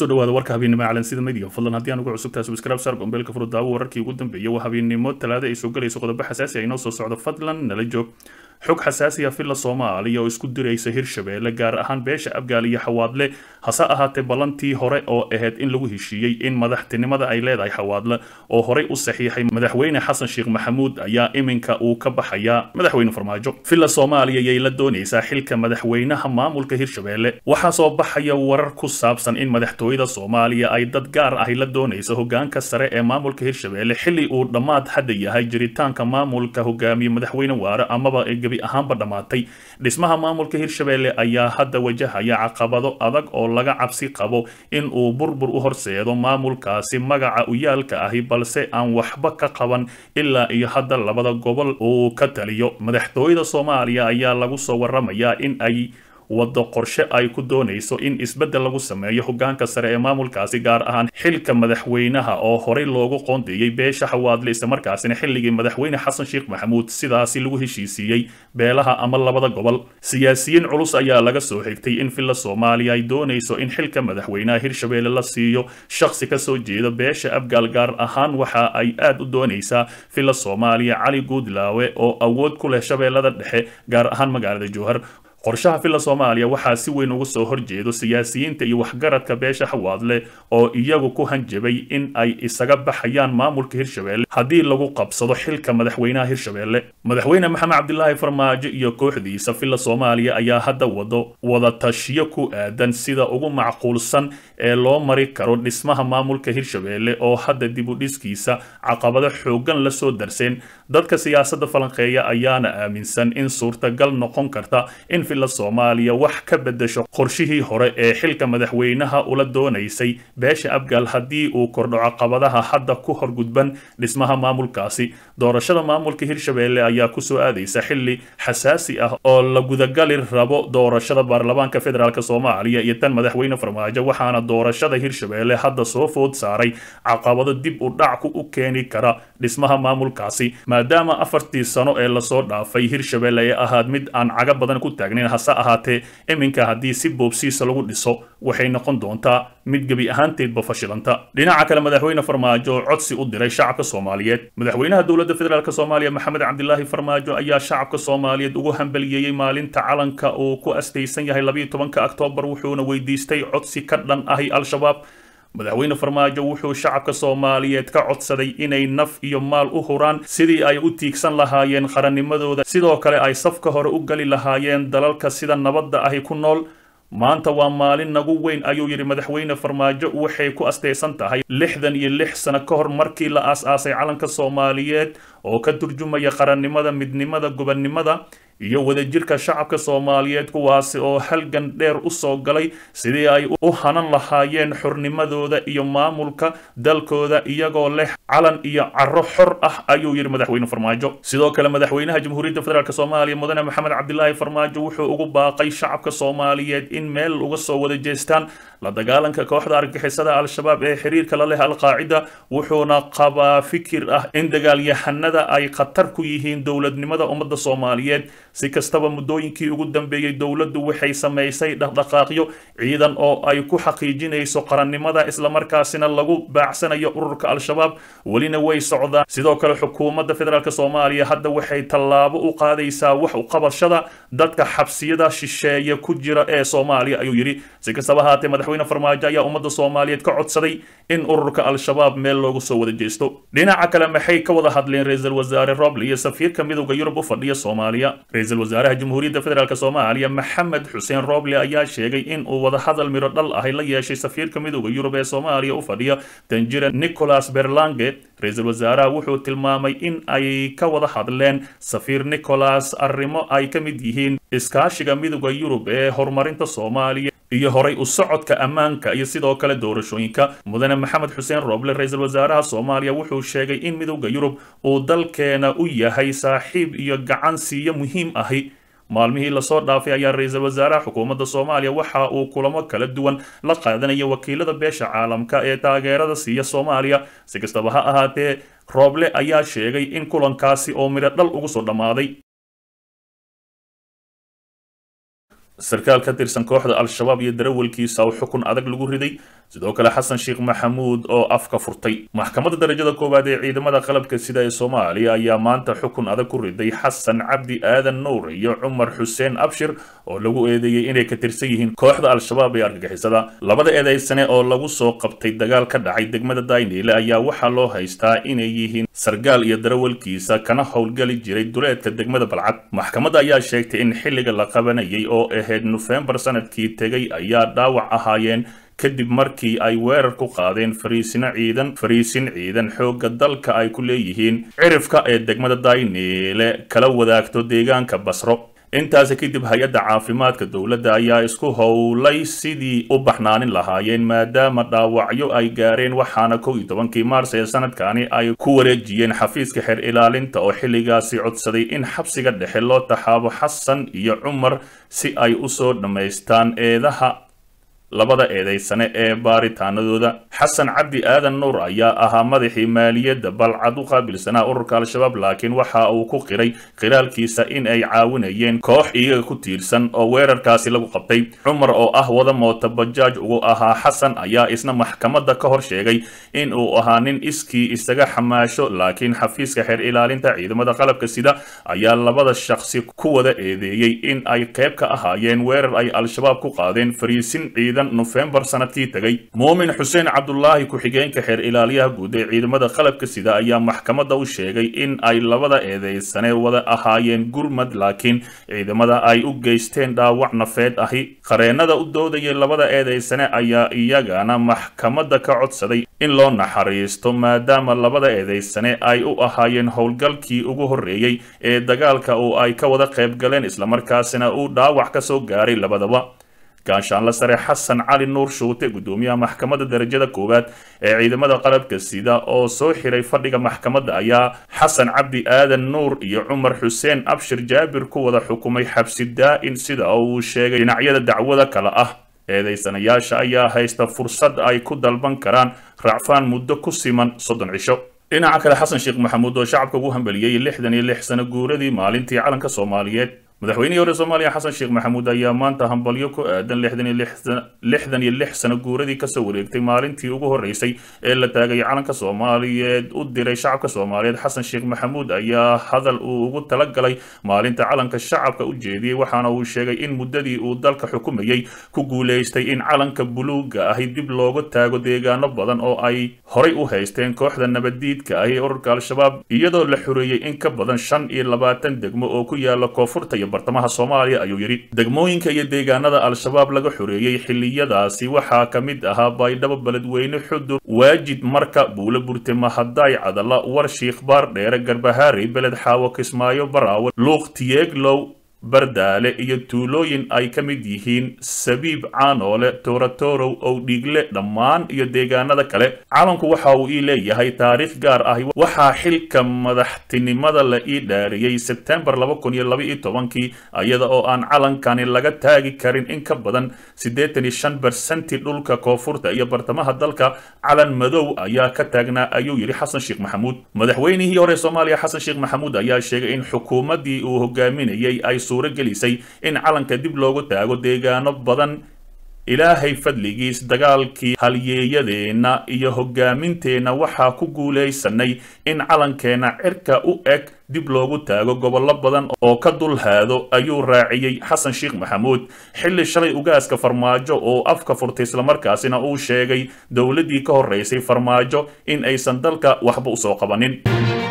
kusoo dhawaada warka habeennimo calansida mediga fadlan haddii aan ugu cusubtahay subscribe saar gombeelka furo daawo wararkii ugu dambeeyay waa habeennimo talaada ay soo galayso qodobo xasaasi ah inoo soo socdo fadlan nala joog xog xasaasi ah filla soomaaliya oo isku diraysa hirshabeelle gaar ahaan beesha abgaal iyo xawaadle hase ahaatee ballantii hore oo ahayd in lagu heshiiyey in madaxtinimada ay leedahay xawaadle oo horey u saxiixay madaxweyne xasan sheekh maxamuud ayaa iminka uu ka baxayaa madaxweyne farmaajo filla soomaaliya yay la doonaysaa xilka madaxweynaha maamulka hirshabeelle waxaa soo baxaya warar ku saabsan in madaxtooyada soomaaliya ay dad gaar ahi la doonayso hogaanka sare ee maamulka hirshabeelle xilli uu dhammaad hadda yahay jiritaanka maamulka hogaamiye madaxweyne waare amaba gebi ahaanba dhammaatay dhismaha maamulka hirshabeelle ayaa hadda wajahaya caqabado adag oo laga cabsi qabo in uu burbur u horseedo maamulkaasi magaca uyaalka ahi balse aan waxba ka qaban ilaa iyo hadda labada gobol uu ka taliyo madaxtooyada soomaaliya ayaa lagu soo waramayaa in ay waddo qorshe ay ku doonayso in isbeddel lagu sameeyo hogaanka sare ee maamulkaasi gaar ahaan xilka madaxweynaha oo horey loogu qoondeeyey beesha xawaadle islamarkaasina xilligii madaxweyne xasan sheekh maxamuud sidaasi lagu heshiisiiyey beelaha ama labada gobol siyaasiyiin culus ayaa laga soo xigtay in filla soomaaliya ay doonayso in xilka madaxweynaha hirshabeelle la siiyo shakhsi kasoo jeeda beesha abgaal gaar ahaan waxa ay aad u doonaysaa filla soomaaliya cali guudlaawe oo awood ku leh shabeellada dhexe gaar ahaan magaalada jowhar qorshaha filla soomaaliya waxaa si weyn uga soo horjeedo siyaasiyiinta iyo waxgaradka beesha xawaadle oo iyagu ku hanjabay in ay isaga baxayaan maamulka hirshabeelle haddii lagu qabsado xilka madaxweynaha hirshabeelle madaxweyne maxamed cabdilaahi farmaajo iyo kooxdiisa filla soomaaliya ayaa hadda wado wadatashiyo ku aadan sida ugu macquulsan ee loo mari karo dhismaha maamulka hirshabeelle oo hadda dib u dhiskiisa caqabado xoogan lasoo darseen dadka siyaasadda falanqeeya ayaana aaminsan in suurtagal noqon karta in filla soomaaliya wax ka bedesho qorshihii hore ee xilka madaxweynaha ula doonaysay beesha abgaal haddii uu kordho caqabadaha hadda ku horgudban dhismaha maamulkaasi doorashada maamulka hirshabeelle ayaa kusoo aadaysa xilli xasaasi ah oo la gudagali rabo doorashada baarlamaanka federaalk soomaaliya iyo tan madaxweyne farmaajo waxaana doorashada hirshabeelle hadda soo food saaray caqabado dib u dhac u keeni kara dhismaha maamulkaasi maadaama afartii sano ee lasoo dhaafay hirshabeelle ay ahaad mid aan caga badan ku taagnayn hase ahaatee iminka haddii si boobsiisa lagu dhiso waxay noqon doontaa mid gebi ahaanteedba fashilanta dhinaca kale madaxweyne farmaajo oo codsi u diray shacabka soomaaliyeed madaxweynaha dowladda federaalk soomaaliya maxamed cabdilaahi farmaajo ayaa shacabka soomaaliyeed ugu hambaliyeeyey maalinta calanka uu ku astaysan yahay labayo tobanka oktoobar wuxuuna weydiistay codsi ka dhan ahi al-shabaab madaxweyne farmaajo wuxuu shacabka soomaaliyeed ka codsaday inay naf iyo maal u huraan sidii ay u tiigsan lahaayeen qarannimadooda sidoo kale ay safka hore u gali lahaayeen dalalka sida nabadda ahi ku nool maanta waa maalin nagu weyn ayuu yidhi madaxweyne farmaajo waxay ku astaysan tahay lixdan iyo lix sano ka hor markii la aas-aasay calanka soomaaliyeed oo ka turjumaya qarannimada midnimada gobonnimada iyo wadajirka shacabka soomaaliyeed kuwaasi oo halgan dheer u soo galay sidii ay u hanan lahaayeen xornimadooda iyo maamulka dalkooda iyagoo leh calan iyo caro xor ah ayuu yidhi madaxweyne farmaajo sidoo kale madaxweynaha jamhuuriyadda federaalk soomaaliya mudane maxamed cabdilaahi farmaajo wuxuu ugu baaqay shacabka soomaaliyeed in meel uga soo wada jeestaan la dagaalanka kooxda argixisada al-shabaab ee xiriirka la leh al-qaacida wuxuuna qabaa fikir ah in dagaalyahanada ay khatar ku yihiin dowladnimada ummadda soomaaliyeed si kastaba muddooyinkii ugu dambeeyey dowladdu waxay samaysay dhaqdhaqaaqyo ciidan oo ay ku xaqiijinayso qarannimada islamarkaasina lagu baacsanayo ururka al-shabaab welina way socdaan sidoo kale xukuumadda federaalk soomaaliya hadda waxay tallaabo u qaadaysaa wax u qabashada dadka xabsiyada shisheeye ku jira ee soomaaliya ayuu yidhi si kastaba haatee madaxweyne farmaajo ayaa ummadda soomaaliyeed ka codsaday in ururka al-shabaab meel loogu soo wada jeesto dhinaca kale maxay ka wada hadleen ra-iisul wasaare roble iyo safiirka midowda yurub u fadhiya soomaaliya ra-iisul wasaaraha jamhuuriyadda federaalk soomaaliya maxamed xuseen roble ayaa sheegay in uu wadahadal miro dhal ahi la yeeshay safiirka midowda yurub ee soomaaliya u fadhiya danjira nicholas berlange ra-iisul wasaaraha wuxuu tilmaamay in ay ka wada hadleen safiir nicholas arrimo ay ka mid yihiin iskaashiga midowda yurub ee horumarinta soomaaliya iyo horay u socodka ammaanka iyo sidoo kale doorashooyinka mudane maxamed xuseen roble ra-iisul wasaaraha soomaaliya wuxuu sheegay in midowda yurub uu dalkeena u yahay saaxiib iyo gacan siiyo muhiim ahi maalmihii lasoo dhaafay ayaa ra-iisul wasaaraha xukuumadda soomaaliya waxa uu kulamo kala duwan la qaadanaya wakiilada beesha caalamka ee taageerada siiya soomaaliya si kastaba ha ahaatee rooble ayaa sheegay in kulankaasi oo midho dhal ugu soo dhammaaday sarkaal ka tirsan kooxda al-shabaab iyo darawalkiisa oo xukun adag lagu riday sidoo kale xasan sheekh maxamuud oo afka furtay maxkamadda darajada koowaad ee ciidamada qalabka sida ee soomaaliya ayaa maanta xukun adag ku riday xasan cabdi aadan nuur iyo cumar xuseen abshir oo lagu eedeeyey inay ka tirsan yihiin kooxda al-shabaab ee argagixisada labada eedeysane oo lagu soo qabtay dagaal ka dhacay degmada dayniile ayaa waxaa loo haystaa inay yihiin sargaal iyo darawalkiisa kana howlgali jiray duleedka degmada balcad maxkamadda ayaa sheegtay in xilliga la qabanayay oo ahayd nofembar sanadkii tegay ayaa dhaawac ahaayeen kadib markii ay weerar ku qaadeen fariisino ciidan fariisin ciidan xoogga dalka ay ku leeyihiin cirifka ee degmada dayniile kala wadaagto deegaanka basro intaasi kadib hay-adda caafimaadka dowladda ayaa isku howlay sidii u baxnaanin lahaayeen maadaama dhaawacyo ay gaareen waxaana kow iyo tobankii maars ee sanadkani ay ku wareejiyeen xafiiska xeer ilaalinta oo xilligaasi codsaday in xabsiga dhexe loo taxaabo xasan iyo cumar si ay usoo dhammaystaan eedaha labada eedeysane ee baaritaanadooda xasan cabdi aadan nuur ayaa ahaa madaxii maaliyadda balcad u qaabilsanaa ururka al-shabaab laakiin waxa uu ku qiray khilaalkiisa in ay caawinayeen koox iyaga ku tiirsan oo weerarkaasi lagu qabtay cumar oo ah wada moota bajaaj ugu ahaa xasan ayaa isna maxkamadda ka hor sheegay in uu ahaa nin iskii isaga xamaasho laakiin xafiiska xeer ilaalinta ciidamada qalabka sida ayaa labada shakhsi ku wada eedeeyey in ay qayb ka ahaayeen weerar ay al-shabaab ku qaadeen fariisin ciidan nofembar sanadkii tegay muumin xuseen cabdulaahi ku-xigeenka xeer ilaaliyaha guud ee ciidamada qalabka sida ayaa maxkamadda u sheegay in ay labada eedeysane wada ahaayeen gurmad laakiin ciidamada ay u geysteen dhaawac nafeed ahi qareennada u doodayay labada eedeysane ayaa iyagana maxkamadda ka codsaday in loo naxariisto maadaama labada eedeysane ay u ahaayeen howlgalkii ugu horreeyey ee dagaalka oo ay ka wada qayb galeen islamarkaasina uu dhaawac ka soo gaaray labadaba gaashaanla sare xasan cali nuur shuute gudoomiyaha maxkamadda darajada koowaad ee ciidamada qalabka sida oo soo xiray fadhiga maxkamadda ayaa xasan cabdi aadan nuur iyo cumar xuseen abshir jaabir ku wada xukumay xabsi daa-in sida uu sheegay dhinacyada dacwada kale ah eedeysanayaasha ayaa haysta fursad ay ku dalban karaan racfaan muddo ku siman soddon cisho dhinaca kale xasan sheekh maxamuud oo shacabka ugu hambaliyey lixdan iyo lix sano guuradii maalintii calanka soomaaliyeed madaxweynihii hore soomaaliya xasan sheekh maxamuud ayaa maanta hambalyo ku aadan lixdan iyo lix sano guuradii kasoo wareegtay maalintii ugu horeysay ee la taagay calanka soomaaliyeed u diray shacabka soomaaliyeed xasan sheekh maxamuud ayaa hadal uu ugu talagalay maalinta calanka shacabka u jeediyey waxaana uu sheegay in muddadii uu dalka xukumayey ku guuleystay in calanka buluuga ahi dib looga taago deegaano badan oo ay horay u haysteen kooxda nabaddiidka ahi ee ururka al-shabaab iyadoo la xoreeyey in ka badan shan iyo labaatan degmo oo ku yaala koonfurta iyo bartamaha soomaaliya ayuu yidhi degmooyinka iyo deegaanada al-shabaab laga xoreeyey xilliyadaasi waxaa ka mid ahaa baydhabo beledweyne xudur waajid marka buulo burte mahadaay cadala war shiikhbaar dheere garbahaari beled xaawo kismaayo baraawe luuq tiyeeglow bardaale iyo tuulooyin ay ka mid yihiin sabiib caanoole toratorow owdhiigle dhammaan iyo deegaanada kale calanku waxa uu ii leeyahay taariikh gaar ah waxaa xilka madaxtinimada la ii dhaariyey sebtembar laba kun iyo laba iyo tobankii iyada oo aan calankani laga taagi karin in ka badan siddeetan iyo shan bersenti dhulka koonfurta iyo bartamaha dalka calan madow ayaa ka taagnaa ayuu yidhi xasan sheekh maxamuud madaxweynihii hore soomaaliya xasan sheekh maxamuud ayaa sheegay in xukuumaddii uu hogaaminayay ay gelisay in calanka dib loogu taago deegaano badan ilaahay fadligiis dagaalkii halyeeyadeenna iyo hogaaminteenna waxaa ku guulaysanay in calankeenna cirka u eg dib loogu taago gobollo badan oo ka dulhaado ayuu raaciyey xasan sheekh maxamuud xilli shalay ugaaska farmaajo oo afka furtay islamarkaasina uu sheegay dowladdii ka horreysay farmaajo in aysan dalka waxba usoo qabanin